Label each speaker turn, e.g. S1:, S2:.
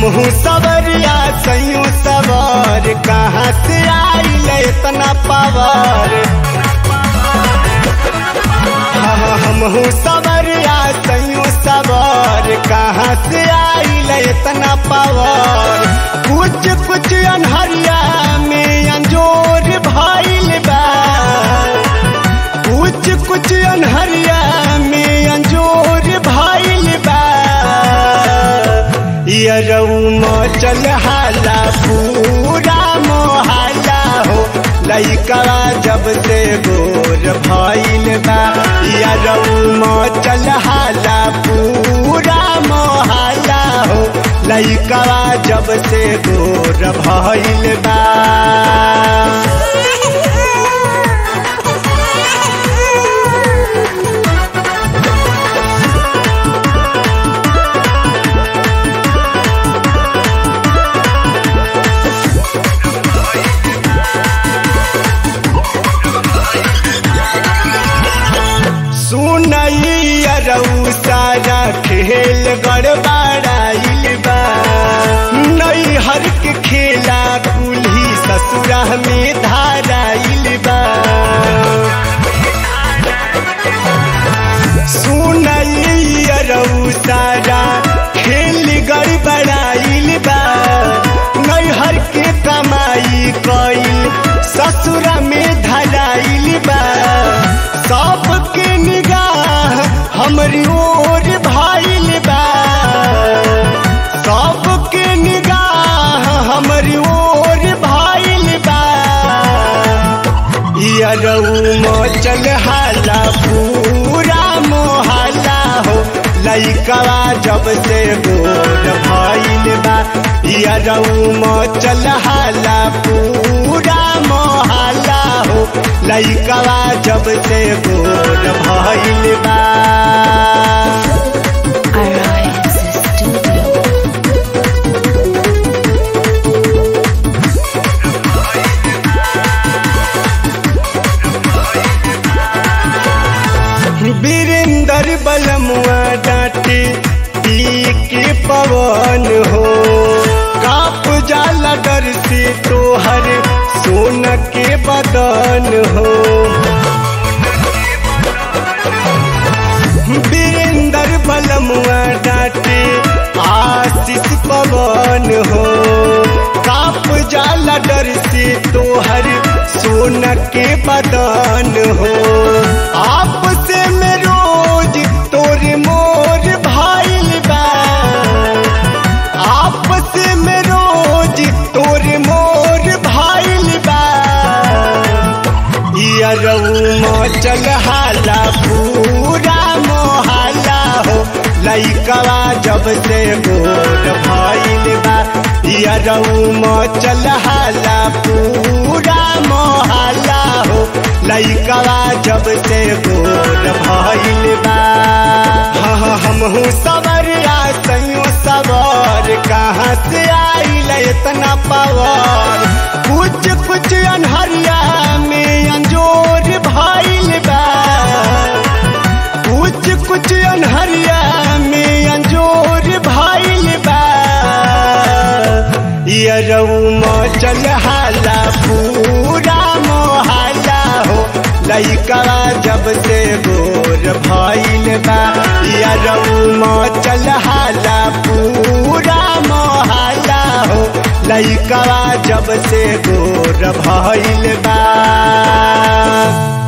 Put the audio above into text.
S1: हमहू सवरिया सैयो सवर कहाँ से आइल इतना पावर हाँ, हमहू सवरिया सैयो सवर कहाँ से आइल इतना पावर कुछ कुछ अनहरिया में अंजोर भइल बा कुछ कुछ अनहरिया में अंजोर भइल बा यरऊ मचल हाला पूरा मोहल्ला हो लइका जब से गोर भइल बा यरऊ मचल हाला पूरा मोहल्ला हो लइका जब से गोर भइल बा सुनई अरऊ सारा खेल गड़बड़ाइल बा नई हर के खेला कुल्ही ससुरा में धाराइल बा सुनई अरऊ सारा खेल गड़बड़ाइल बा नई हर के कमाई कइल ससुरा में धराइल बा सबके निगाह हमरी ओर भाइल बा सबके निगाह हमरी ओर भाइल बा यरऊ मचल हाला पूरा मोहल्ला हो लइका जब से गोर भइल बा यरऊ मचल हाला पूरा मोहल्ला हो लइका जब से गोर भइल बा
S2: Arise Studio.
S1: वीरेंद्र बलमुआ डांटे पी के पवन हो काप जाला डर से तोहर सोन के बदन हो वीरेंद्र बलमुआ डांटे आशीष पवन हो काप जाला डर से तोहर सोन के बदन हो आपसे में रोज तोरे मोर भाइल बा आपसे में रोज तोरे मोर भाइल बा यरऊ मचल हाला पूरा मोहल्ला हो लइका जब से गोर भइल बा यरऊ मचल हाला पूरा मोहल्ला हो लइका जब से गोर भइल बा हाँ हाँ, हमहू सवरिया सैयो सवर कहाँ से आइल इतना पावर कुछ कुछ अनहरिया में अंजोर भइल बा कुछ कुछ अनहरिया में अंजोर भइल बा यरऊ मचल हाला पूरा मोहल्ला हो लइका जब से गोर भइल बा यरऊ मचल हाला पूरा मोहल्ला हो लइका जब से गोर भइल बा